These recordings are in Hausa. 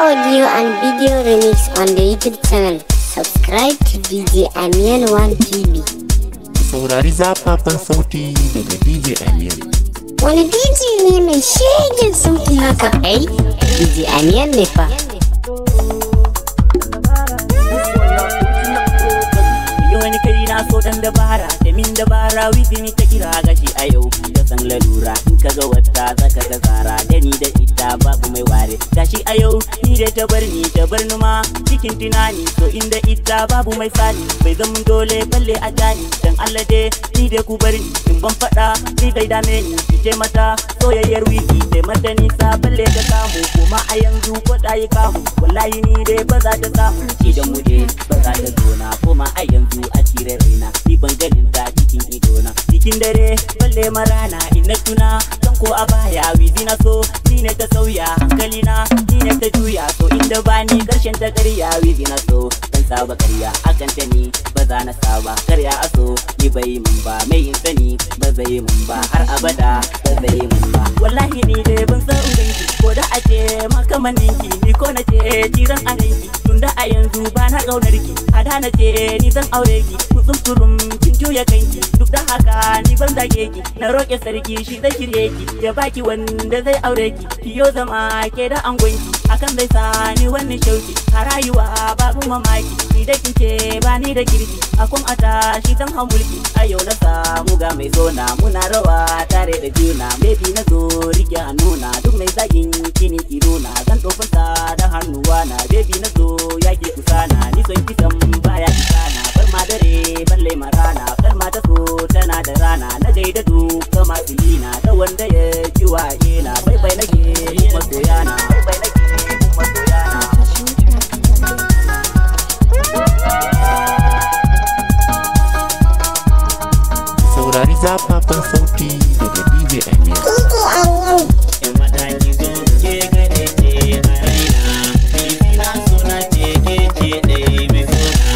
audio and video remix on the YouTube channel. Subscribe to DJ Amian 1 TV. saurari zafafan sauti daga DJ Amiyan. Wani DJ ne mai shegen sauti haka? Ai, DJ Amian ne fa. yi wani kai na so dan dabara da min dabara wizini ta kira gashi a yau da san lalura in ka ga wata zaka ga tsara da ni da ita babu mai ware gashi a yau ni da ta bar ni ta bar ni ma cikin tunani to inda ita babu mai sani bai zama dole balle a jani dan Allah dai ni da ku bar ni in ban fada ni zai dame ni ki ce mata soyayyar wiki sai mata nisa balle ta samu kuma a yanzu ko ta yi kamu wallahi ni dai ba za ta samu idan mu dai ba za ta zo na kuma a yanzu a cire raina ni ban ganin ta cikin idona cikin dare balle marana in na tuna san ko a baya wizi na so ni ne ta sauya hankali na ni ne ta juya so inda bani karshen ta karya wizi na so dan saba karya akan ta ni ba za na saba karya a so ni bai mun ba mai in sani ba zai mun ba har abada ba zai mun ba wallahi ni dai ban san ganki ko da a ce makamannin ki ni ko na ce jiran aninki tunda a yanzu ba na kaunar ki a da na ce ni zan aure ki kutsun turum kin juya kanki duk da haka ni ban zage ki na roƙe sarki shi zai shirye ki ya baki wanda zai aure ki kiyo zama ke da angonki hakan zai sa ni wani shauki a rayuwa babu mamaki ni da kin ce ba ni da kirki akon ata shi zan hau mulki a yau na samu ga mai zona muna rawa tare da juna baby na zo rike hannuna duk mai zagin kini kiruna zan tofinsa da hannuwa na baby na zo yaki kusana ni son kisan baya kisana bar ma dare balle ma rana kar ma ta so tana da rana na gaida duka masu lina da wanda ya ji waye na bai bai nake masoyana bai bai nake masoyana Saurari zafafan sauti daga DJ Amiyan. in mataki zo ke gade ce a raina bibi na suna ce ke ce ɗaya mai suna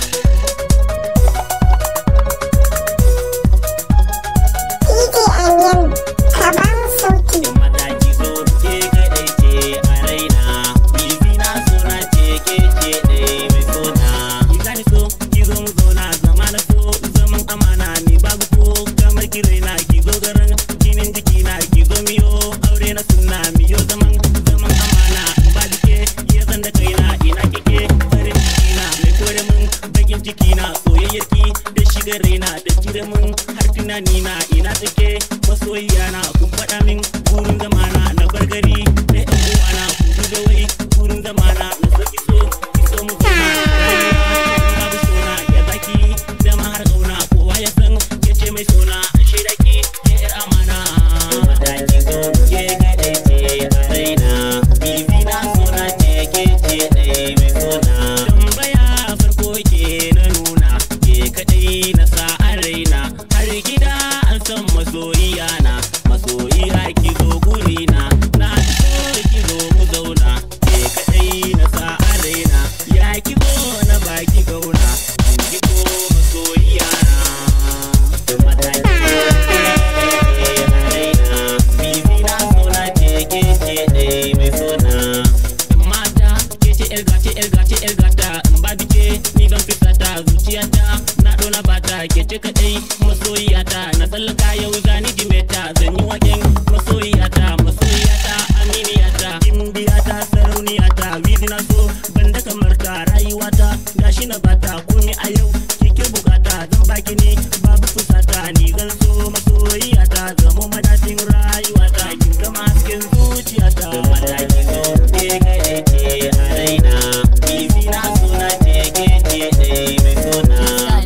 in mataki zo ke gade ce a raina bibi na suna ce ke ce ɗaya mai suna ki gani so ki zo mu zauna zama na so zaman amana ni babu ko kamar ki raina ki zo garan jinin jiki na ki zo miyo aure na sunna miyo zaman zaman amana in ba dike ya san da kaina ina kike farin ciki na mai kore mun bakin ciki na soyayyar ki da shiga raina da cire mun har tunani na ina take masoyiya na kun faɗa min burin zamana na bar gari da yan uwana ku duba wai burin zamana na so ki so ki so mu zauna babu sona ya zaki zama har kauna kowa ya san ya ce mai sona a shaida ki ke yar amana mataki zo ke gadai ce a raina bibi na sona ce ke ce ɗaya mai sona tambaya farko ke na nuna ke kadai na sa a raina har gida an san masoyiya na masoyiya ki zo gurina na so ki zo mu zauna ke kadai na sa a raina ya ki zo na baki gauna ki zo masoyiya na mataki a raina bibi na sona ce ke ce ɗaya mai sona mata ke ce yar gata yar gata yar gata in ba bike ni don fisata zuciyata na dona bata ke ce kadai masoyiyata na tsallaka yau zani jimeta zan yi waken masoyiyata masoyiyata aminiyata gimbiyata sarauniyata wizi na so banda kamar ta rayuwata gashi na bata kuni a yau kike bukata zan baki ne babu fusata ni zan so masoyiyata zamo madadin rayuwata kin gama hasken zuciyata mataki zo ke gaɗe ce a raina bibi na suna ce ke ce ɗaya mai suna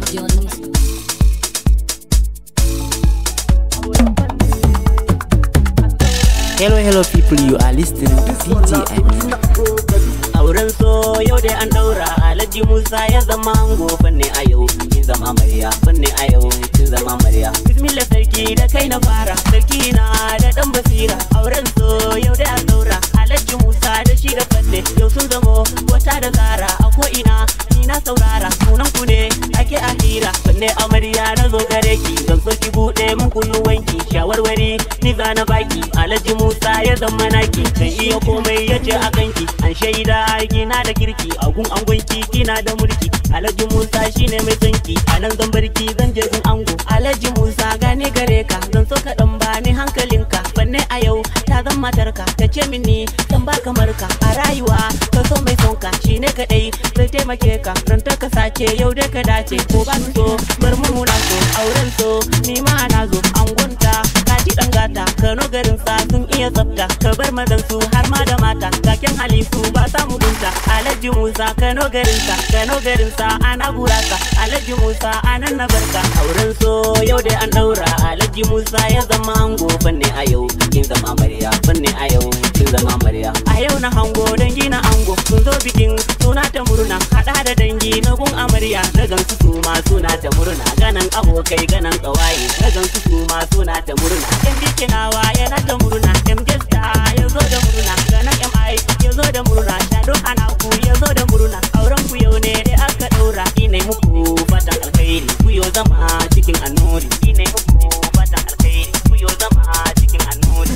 Hello, hello, people. You are listening to DJ Amin. auren so yau dai an daura alhaji musa ya zama ango fanne a yau kin zama amarya fanne a yau kin zama amarya bismillah sarki da kai na fara sarki na da dan basira auren so yau dai an daura alhaji musa da shi da fanne yau sun zamo wata da zara a ko ina ni na saurara sunan ku ne ake a hira fanne amarya na zo gare ki zan so ki bude mun kunu wanki shawarwari ni za na baki alhaji musa ya ya zama naki kan iya komai ya ce a kanki an shaida kina da kirki a gun angonki kina da mulki alhaji musa shine mai sanki a nan zan barki zan je gun ango alhaji musa gane gare ka zan so ka dan bani hankalinka banne a yau ta zan matarka ta ce mini zan ba kamar ka a rayuwa ka so mai sonka shine kadai zai taimake ka ran ta ka sace yau dai ka dace ko ba so bar mu muna so auren so ni ma na zo angonta ka ji dan gata kano garin sa sun iya tsafta ka bar mazan su har ma da mata kaken hali su ba sa mugunta alhaji musa kano garin sa kano garin sa ana gurasa alhaji musa anan na barka auren so yau dai an daura alhaji musa ya zama ango fanne a yau kin zama amarya fanne a yau kin zama amarya a yau na hango dangi na ango sun zo bikin suna ta murna hada da dangi na gun amarya na gansu su ma suna ta murna ganan abokai ganan kawaye na gansu su ma suna ta murna yan bikinawa yana ta murna yan gesta ya zo da murna ganan mi ya zo da murna shado anaku ya zo da murna auren ku yau ne dai aka daura ina muku fatan alkhairi ku yo zama cikin annuri ina muku fatan alkhairi ku yo zama cikin annuri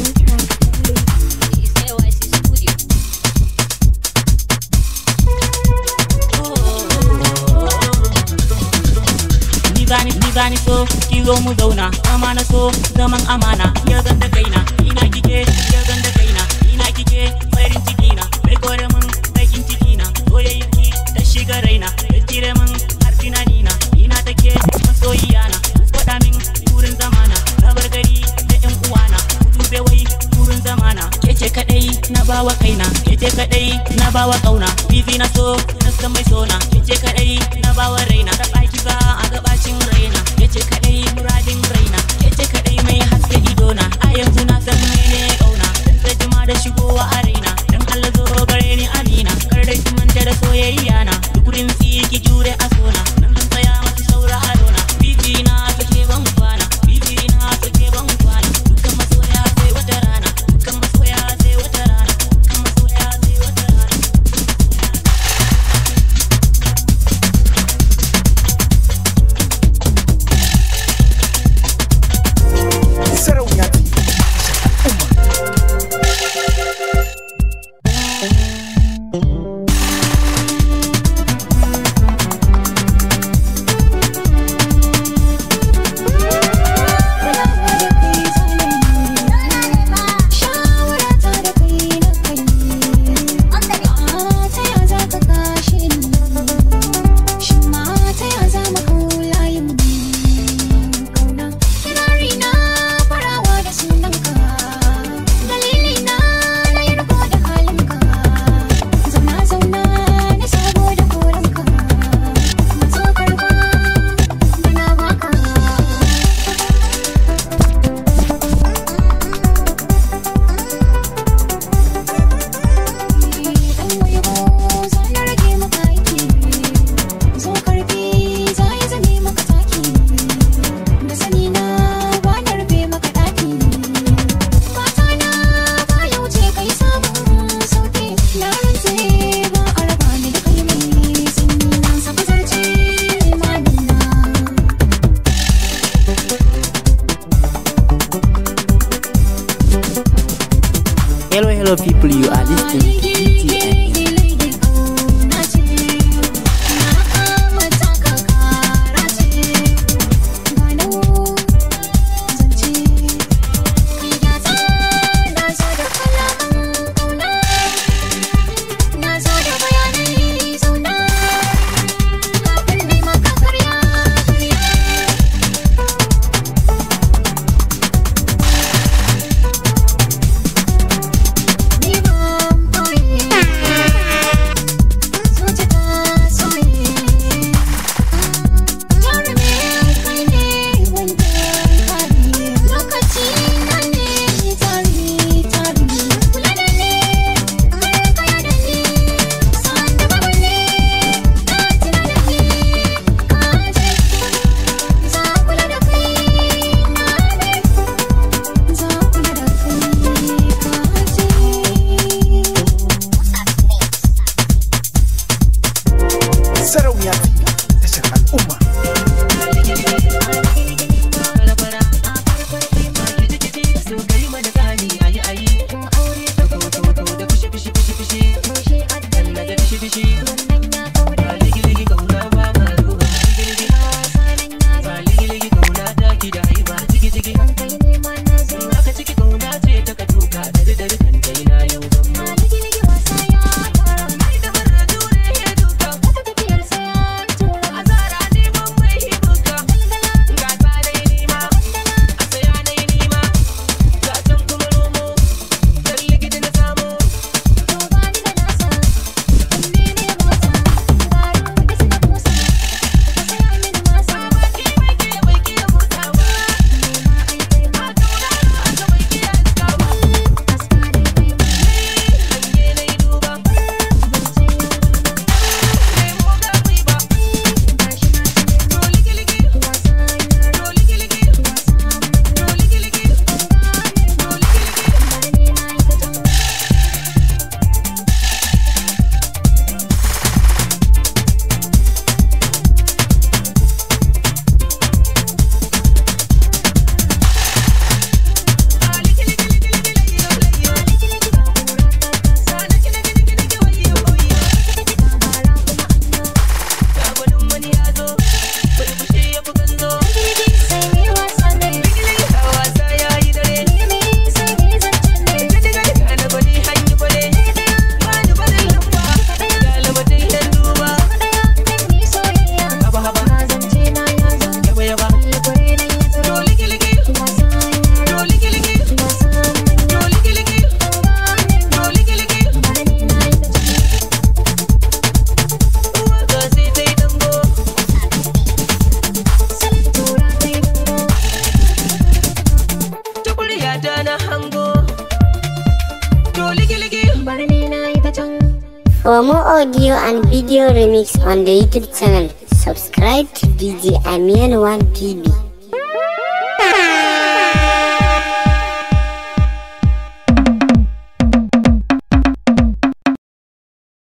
ni zani ni zani so ki zo mu zauna zama na so zaman amana ya zan da kaina ina kike ya zan da kaina ina kike farin ciki na bai kore mun bakin ciki na soyayyar ki ta shiga raina ya jire mun har tunani na ina take masoyiya na faɗa min wurin zamana na bar gari da yan uwana ku dube wai wurin zamana kece kadai na bawa kaina kece kadai na bawa kauna bibi na so na san mai sona kece kadai na bawa raina ta baki za a gabacin raina kece kadai muradin raina kece kadai mai haske idona a yanzu na san mene kauna dan ta jima da shigowa a raina dan Allah zo gare ni amina kar dai ki manta da soyayya na dukurin si ki jure a sona dan zan tsaya masu saura a rona bibi na take ban kwana bibi na take ban kwana dukkan masoya sai wata rana dukkan masoya sai wata rana dukkan masoya sai wata rana Sarauniya ce. Hello, hello, people. You are listening to DTN. Ni ban koyi For more audio and video remix on the YouTube channel, subscribe to DJ Amian 1 TV.